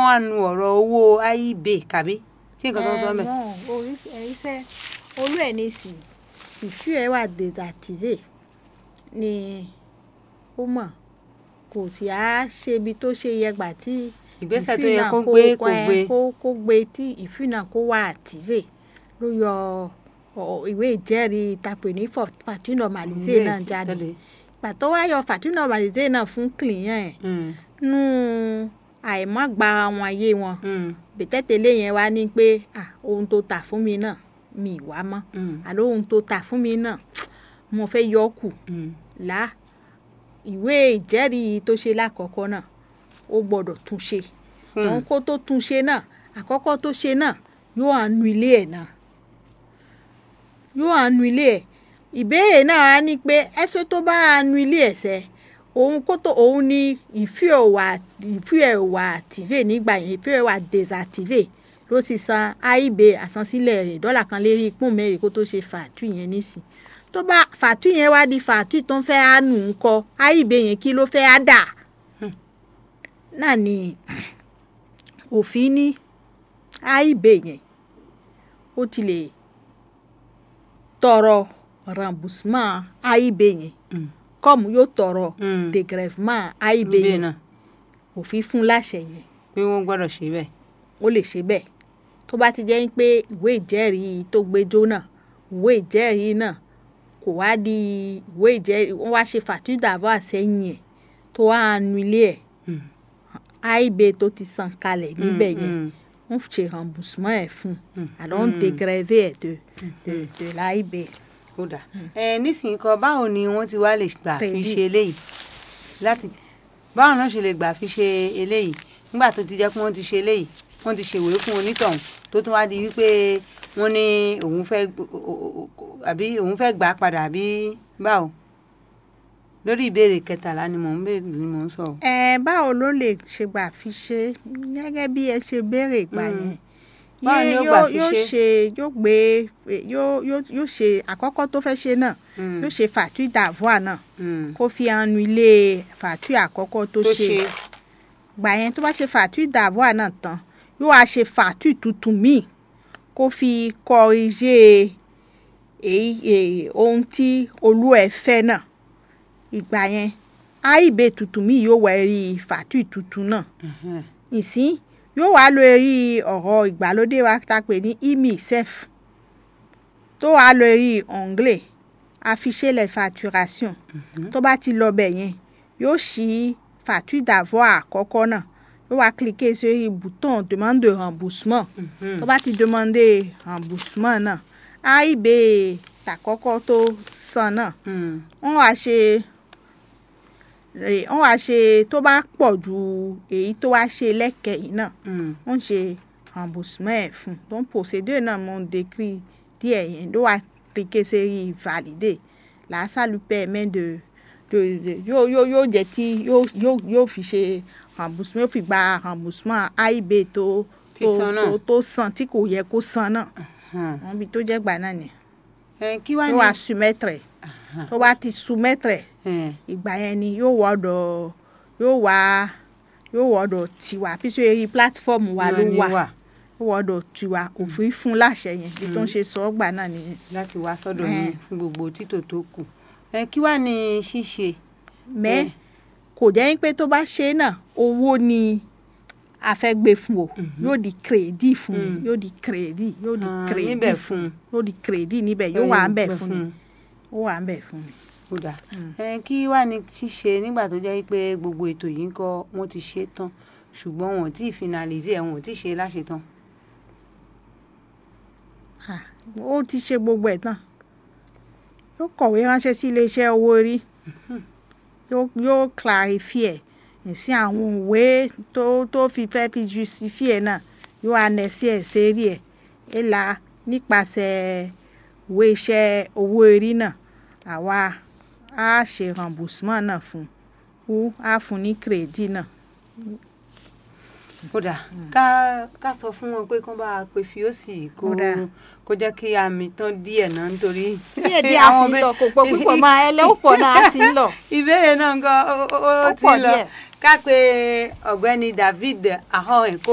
kán wá nu ọ̀rọ̀ owó IEB kàbí kí nǹkan tó ń sọ mẹ́. iṣẹ́ olú ẹ̀ ní sí ìfú ẹ̀ wà désactivé ni ó mọ̀ kò sì á ṣe ibi tó ṣe yẹ gbà tí ìgbésẹ̀ tó ìfú yẹ náà kó gbé kò ẹ, gbé. kó kó gbé tí ìfú náà kó wà activé ló yọ ọ- ìwé ìjẹ́rìí tapè ní fàtí normalisé náà jáde pàtó wá yọ fàtí normalisé náà fún client ẹ̀ Mm, nú àìmọ́gba wọn ayé wọn mm, bẹ̀tẹ̀tẹ̀lẹ̀ yẹn wá ní pé ah ohun tó tà fún mi náà mi ì wá mọ́ mm, àló ohun tó tà fún mi náà mo fẹ́ yọ ọ́ kù mm. là ìwé ìjẹ́rìí tó ṣe lákọ̀ọ́kọ́ náà ó gbọ́dọ̀ tún ṣe fún òun kó tó tún ṣe náà àkọ́kọ́ tó ṣe náà yóò àánú ilé ẹ̀ náà yóò àánú ilé ẹ̀ ìbéèrè náà á ní pé ẹsẹ̀ tó bá àánú ilé ẹ̀ sẹ́ òun kó tó òun ní ìfí ẹ̀ wà ìfí ẹ̀ wà activé nígbà yẹn ìfí ẹ̀ wà désactivé ló ti san AIB àsansílẹ̀ rẹ̀ dọ́là kan lérí pọ́n mẹ́rin kó tó ṣe fàtú yẹn nísìn tó bá fàtú yẹn wá di fàtú tó ń fẹ́ àánú ńkọ́ AIB yẹn kí ló fẹ́ á dà Hmm. náà ni òfin ní AIB yẹn ó ti lè tọrọ remboursement AIB yẹn Mm, kọ́ọ̀mù yóò tọrọ mm. dégrèvement AIB Ibẹ̀ yẹn náà òfin fún láṣẹ yẹn pé wọ́n gbọ́dọ̀ ṣe bẹ́ẹ̀. ó lè ṣe bẹ́ẹ̀ tó bá ti jẹ́ pé ìwé ìjẹ́rìí tó gbẹjọ náà ìwé ìjẹ́rìí náà kò wá di ìwé ìjẹ́rìí wọ́n wá ṣe fàtúndà d'avoine sẹ́yìn ẹ̀ tó wá nu ilé ẹ̀ Mm, AIB tó ti san kalẹ̀ níbẹ̀ mm, yẹn mm, wọ́n ṣe remboursement ẹ̀ fún mm, alors mm. dégrévé ẹ̀ de de Mm. de l'AIB. ó dà ẹ nísìnyí kan báwo ni wọ́n ti wá lè gbà fi Credit. ṣe eléyìí láti báwo náà ṣe lè gbà fi ṣe eléyìí nígbà tó ti jẹ́ pé wọ́n ti ṣe eléyìí wọ́n ti ṣèwé fún onítọ̀hún tó tún wá di wípé wọ́n ní òun fẹ́ gb- o- o- o- àbí òun fẹ́ gbà á padà àbí báwo lórí ìbéèrè kẹtàlá ni mò ń béèrè ni mò ń sọ. ẹ báwo ló lè ṣe gbà fi ṣe gẹ́gẹ́ bí ẹ ṣe béèrè ìgbà Mm. yẹn Báwo ni Yé- ó gbà fi yóò ṣe? ṣe yóò gbé yóò yóò yóò ṣe àkọ́kọ́ tó fẹ́ ṣe náà Mm, yóò ṣe fàtúì d'avoine náà mm. kó fi hanu ilé fàtúì àkọ́kọ́ tó tó ṣe ṣe gbà yẹn tó bá ṣe fàtúì d'avoine náà tán yóò wá ṣe fàtúì tuntun míì kó fi kọrìjé èyí èyí ohun tí olú ẹ̀ fẹ́ náà ìgbà yẹn AIB tuntun míì yóò wá rí fàtúì tuntun náà Mhm. ìsín yóò wá lo eré ọ̀rọ̀ ìgbàlódé wa tá a pè ní imi sef tó wá lo eré anglais afficher les facturations Mhm. tó bá ti lọ bẹ̀ yẹn yóò ṣí facture d'avoine àkọ́kọ́ náà yóò wá cliquer sórí bouton demande de remboursement Mhm. tó bá ti demande remboursement náà AIB tàkọ́kọ́ tó san náà Mm. wọ́n wá ṣe wọ́n wá ṣe tó bá pọ̀ ju èyí tó wá ṣe lẹ́kẹ̀yìn náà Mm. wọ́n ṣe remboursement ẹ̀ fún donc procédure náà mo ń décrit díẹ̀ yẹn ló wá cliquer sérí valider là ça lui permet de de de yóò yóò yóò jẹ́ kí yóò yóò yóò fi ṣe remboursement yóò fi gba remboursement AIB tó Ti tó san náà. tó tó san tí kò yẹ kó san náà Mhm. wọ́n bí tó jẹ́ gbà náà ni Ẹ, kí wá yóò ní. wá soumettre Aha. tó bá ti soumettre Ẹ, ìgbà yẹn ni yóò wọ́dọ̀ yóò wá yóò wọ́dọ̀ tiwa píṣọ eré platform wa ló náà ni wà wà. yóò wọ́dọ̀ tiwa òfin fún láṣẹ yẹn bí tó ń Mm. ṣe sọ ọ́ gbà náà nìyẹn. láti wá sọ́dọ̀ Eh. yín fún gbogbo títò tó kù ẹ kí wàá ní ṣíṣe mẹ́ Eh. kò jẹ́ pé tó bá ṣe é náà owó ni a fẹ́ gbé fún o Mhm. yóò di crédit fún Mm. yóò di crédit yóò di Ah, crédit níbẹ̀ fún fún yóò di crédit níbẹ̀ yóò wà ń bẹ̀ fún ni ó wà ń bẹ̀ fún ni. ó dà Mm. ẹ kí wàá ní ṣíṣe nígbà tó jẹ́ pé gbogbo ètò yìí ń kọ́ wọ́n ti ṣe tán ṣùgbọ́n wọn ò tí ì finalize ẹ̀ wọn ò tí ì ṣe láṣetán Ah, ó ti ṣe gbogbo ẹ̀ tán yóò kọ̀wé ránṣẹ́ sí iléeṣẹ́ owó orí yóò yóò clarify ẹ̀ sí àwọn òwe tó tó fi fẹ́ fi justify ẹ̀ náà yóò anẹ́sí ẹ̀ sérí ẹ̀ ẹ̀ la nípasẹ̀ ìwé iṣẹ́ owó orí náà àwa á ṣe remboursement náà fún un á fún ní crédit náà. ó dà ká ká sọ fún wọn pé kán bá a pe fíòsì kó Ó dà. kó jẹ́ kí àmì tán díẹ̀ náà nítorí díẹ̀ díẹ̀ a sì ń lọ kò pọ̀ púpọ̀ máa ẹlẹ́wọ̀n pọ̀ náà a sì ń lọ. ìbéèrè náà gan ó ó- ó Ó ti pọ̀ lọ díẹ̀. ká pe ọ̀gbẹ́ni David ahoen kó